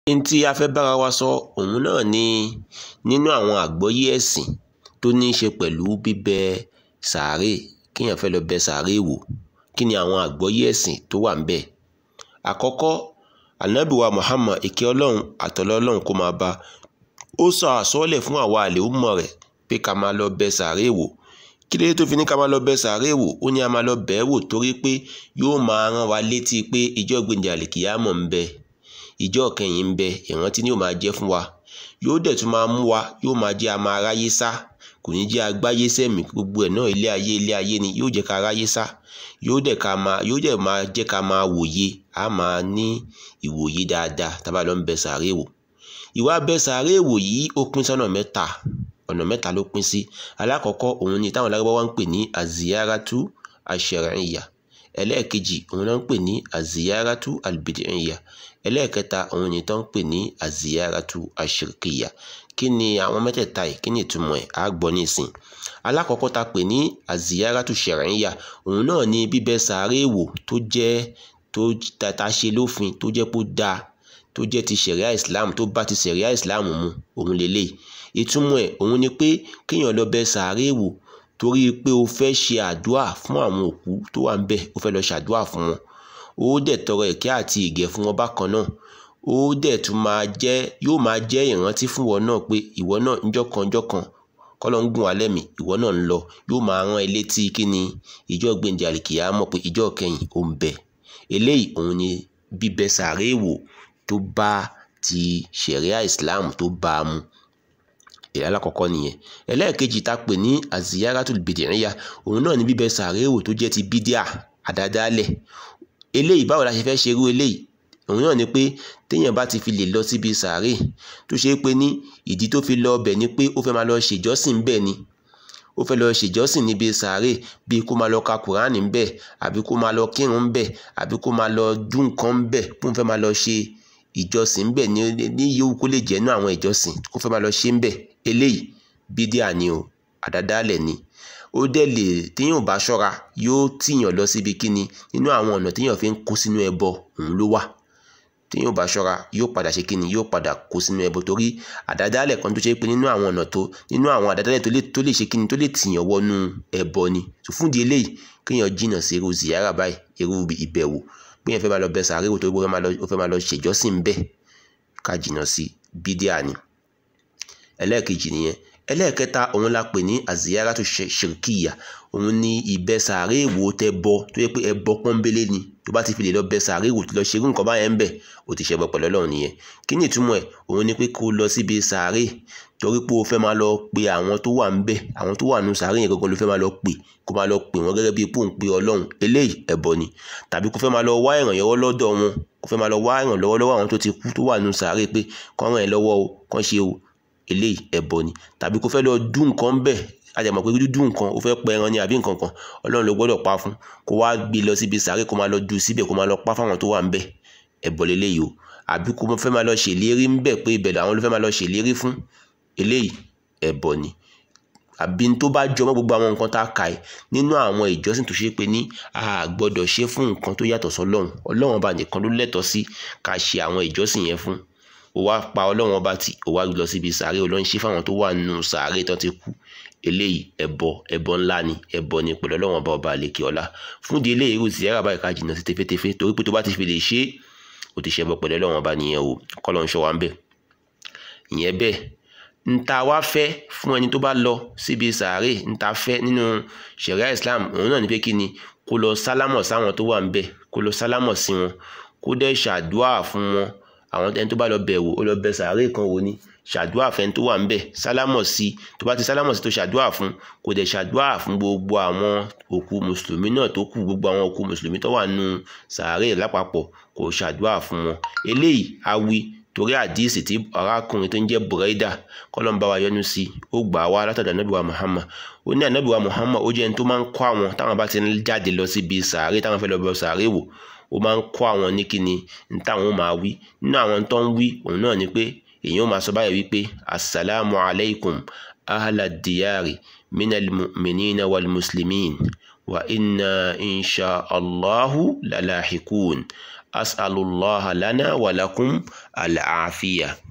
n tí a fẹ́ bára wa sọ òun náà ni nínú àwọn àgbọ́yé ẹ̀sìn tó ní í ṣe pẹ̀lú bíbẹ sàárè kéèyàn fẹ́ lọ bẹ sàárè wò kí ni àwọn àgbọ́yé ẹ̀sìn tó wà ń bẹ̀ àkọ́kọ́ ànábì wa Muhammad ìkẹ́ ọlọ́run àtọ̀lọ́ ọlọ́run kó máa bá ó sọ àsọ́ọ́lẹ̀ fún àwa àlè ó mọ̀ rẹ̀ pé ká máa lọ bẹ sàárè wò kí ló dé tó fi ní ká máa lọ bẹ sàárè wò ó ní a máa lọ bẹ̀ ẹ́ wò torí pé yóò máa rán wa létí pé ìjọ́ gbèǹdé àlìkìyámọ̀ ń bẹ ìjọ́ kẹyìn ń bẹ ìrántí ni yóò máa jẹ́ fún wa yóò dẹ̀ tún máa mú wa yóò máa jẹ́ a máa ráyé sá kò ní jẹ́ agbáyé sẹ́mi gbogbo ẹ̀ náà ilé ayé ilé ayé ni yóò jẹ́ ká ráyé sá yóò dẹ̀ ká máa yóò dẹ̀ máa jẹ́ ká máa wòye a máa ní ìwòye dáadáa tá a bá lọ ń bẹ sàárè wò ìwà bẹ sàárè wò yìí ó pín sọ́nà mẹ́ta ọ̀nà mẹ́ta ló pín sí alákọ̀ọ́kọ́ òun ni táwọn Lárúbáwá ń pè ní aziyaratu ashar'iyya ẹlẹ́ẹ̀kejì òun náà ń pè ní aziyaratu albid'iyya ẹlẹ́ẹ̀kẹta òun ni tó ń pè ní aziyaratu ashirkiyya kí ni àwọn mẹ́tẹ̀ẹ̀ta yìí kí ni ìtumọ̀ ẹ̀ á gbọ́ nísìn alákọ̀ọ́kọ́ ta pè ní aziyaratu shar'iyya òun náà ni bíbẹ sàárè wò tó jẹ́ tó ta ṣe lófin tó jẹ́ pé ó dáa tó jẹ́ ti ṣẹ̀ríà islam tó bá ti ṣẹ̀ríà islam mu òun lélẹ̀ ìtumọ̀ ẹ̀ òun ni pé kéèyàn lọ bẹ sàárè wò torí pé o fẹ́ ṣe àdúà fún àwọn òkú tó wà ń bẹ̀ o fẹ́ lọ ṣàdúà fún wọn ó dẹ̀ tọrọ ìkẹ́ àti ìgẹ̀ fún wọn bákan náà ó dẹ̀ tún máa jẹ́ yóò máa jẹ́ ìrántí fún wọn náà pé ìwọ náà ńjọ́ kan ńjọ́ kan kọ́lọ́ ń gùn alẹ́ mi ìwọ náà ń lọ yóò máa rán ẹ létí kí ni ìjọ́ gbèǹdé àlìkìyámọ̀ pé ìjọ́ kẹyìn ó ń bẹ eléyìí òun ni bíbẹ sàárè wò tó bá ti ṣẹ̀ríà islam tó bá a mu èyí alákọ̀ọ́kọ́ nìyẹn ẹlẹ́ẹ̀kejì tá a pè ní aziyaratul bid'iyya òun náà ní bíbẹ sàárè wò tó jẹ́ ti bídíà àdádálẹ̀ eléyìí báwo la ṣe fẹ́ ṣerú eléyìí òun náà ni pé téèyàn bá ti fi lè lọ síbi sàárè tó ṣe é pé ní ìdí tó fi lọ ọbẹ̀ ni pé ó fẹ́ máa lọ ṣèjọ́sìn bẹ́ẹ̀ ni ó fẹ́ lọ ṣèjọ́sìn níbi sàárè bíi kó máa lọ ka kùránì ńbẹ̀ àbí kó máa lọ kírun ńbẹ̀ àbí kó máa lọ dún nǹkan ńbẹ̀ kó fẹ́ máa lọ ṣe ìjọsìn ńbẹ̀ ní ní yòówù kó lè jẹ́ nú àwọn ìjọsìn kó fẹ́ máa lọ ṣe ńbẹ̀ eléyìí bídíà ni o àdádálẹ̀ ni ó dẹ̀ lè téèyàn bá ṣọ́ra yóò tìyàn lọ síbi kíni nínú àwọn ọ̀nà téèyàn fi ń kó sínú ẹbọ òun ló wà téèyàn bá ṣọ́ra yóò padà ṣe kíni yóò padà kó sínú ẹbọ torí àdádálẹ̀ kan tó ṣe pé nínú àwọn ọ̀nà tó nínú àwọn àdádálẹ̀ tó lè tó lè ṣe kíni tó lè tìyàn wọnú ẹbọ ni tó fún di eléyìí kéèyàn jìnnà sí irú ziyara báyìí irú ìbẹ̀wò pé yẹn fẹ́ máa lọ bẹ sàárè wò tó ó fẹ́ máa lọ ṣèjọ́sìn bẹ́ẹ̀ ká jìnnà sí bídíà ni ẹlẹ́ẹ̀kejì nìyẹn ẹlẹ́ẹ̀kẹta òun la pè ní aziyaratu shirkiya òun ni ìbẹ sàárè wò tẹ bọ tó yẹ pé ẹbọ pọ́nbélé ni tó bá ti fi lè lọ bẹ sàárè wò tó lọ ṣerú nǹkan báyẹn ń bẹ̀ ó ti ṣẹbọ pẹ̀lú Ọlọ́run nìyẹn kí ni ìtumọ̀ ẹ̀ òun ni pé kó lọ síbi sàárè torí pé o fẹ́ máa lọ pe àwọn tó wà ń bẹ̀ àwọn tó wà nù sàárè yẹn gangan ló fẹ́ máa lọ pè kó máa lọ pè wọ́n gẹ́gẹ́ bíi pò ń pe Ọlọ́run eléyìí ẹbọ ni tàbí kó fẹ́ máa lọ wá ìrànlọ́wọ́ lọ́dọ̀ wọn kó fẹ́ máa lọ wá ìrànlọ́wọ́ lọ́wọ́ àwọn tó ti kú tó wà nù sàárè pé kán ràn ẹ́ lọ́wọ́ o kán ṣe o eléyìí ẹbọ ni tàbí kó fẹ́ lọ dún nǹkan bẹ́ẹ̀ àjẹmọ̀ pé dúdú nǹkan ó fẹ́ pẹ ẹran ni àbí nǹkan kan ọlọ́run ló gbọ́dọ̀ pa fún kó wá gbé lọ síbi sàárè kó máa lọ dù síbẹ̀ kó máa lọ pa fáwọn tó wà ń bẹ̀ ẹbọ leléyìí o àbí kó fẹ́ máa lọ ṣèlérí ń bẹ̀ pé ibẹ̀ làwọn ló fẹ́ máa lọ ṣèlérí fún eléyìí ẹbọ ni àbí tó bá jọmọ́ gbogbo àwọn nǹkan tá a kà ẹ́ nínú àwọn ìjọsìn tó ṣe pé ní a gbọ́dọ̀ ṣe fún nǹkan tó yàtọ̀ sọ́lọ́run ọlọ́run ọba nìkan ló lẹ́tọ̀ọ́ sí ká ṣe àwọn ìjọsìn yẹn fún ó wá pa ọlọ́run ọba tì ó wá lọ síbi sàárè ọlọ́run ṣe fáwọn tó wà nínú sàárè tó ti kú eléyìí ẹbọ ẹbọ ńlá ni ẹbọ ni pẹ̀lú ọlọ́run ọba ọba àlekè ọlá fún di eléyìí irú ziyara báyìí ká jìnnà sí tefetefe torí pé tó bá ti fi lè ṣe é ó ti ṣẹbọ pẹ̀lú ọlọ́run ọba nìyẹn o kọ́lọ́ ń ṣọ́ wa ń bẹ̀ ìyẹn bẹ́ẹ̀ nta wá fẹ́ fún ẹni tó bá lọ síbi sàárè nta fẹ́ nínú ṣẹ̀ríà Islam òun náà ní pé kí ni kó lọ sálámọ̀ sáwọn tó wà ń bẹ̀ kó lọ sálámọ̀ sí wọn kó dẹ̀ ṣàdúà fún wọn àwọn ẹni tó bá lọ bẹ̀ wò ó lọ bẹ̀ sàárè kan wò ni ṣàdúà fẹ́ni tó wà ń bẹ̀ sálámọ̀ sí tó bá ti sálámọ̀ sí tó ṣàdúà fún kò dẹ̀ ṣàdúà fún gbogbo àwọn òkú mùsùlùmí náà tó kù gbogbo àwọn òkú mùsùlùmí tó wà nù sàárè lápapọ̀ kò ṣàdúà fún wọn eléyìí awi torí àdíìsì tí arákùnrin tó ń jẹ́ bùrẹ́dà kọ́lọ́n bá wa yọ́nú sí ó gbà wá látọ̀dọ̀ anábìwá muhammad ó ní anábìwá muhammad ó jẹ́ ẹni tó máa ń kọ́ àwọn táwọn bá ti ń jáde lọ síbi sàárè táwọn fẹ́ lọ bọ sàárè wò ó máa ń kọ́ àwọn ní kíni ní táwọn máa wí nínú àwọn tó ń wí òun náà ni pé èèyàn máa sọ báyìí wípé asalaamu alaykum ahla diyari minal mu'minina wal muslimin wa inna insha allahu lalahikun as'alullah lana wa lakum al-afiya.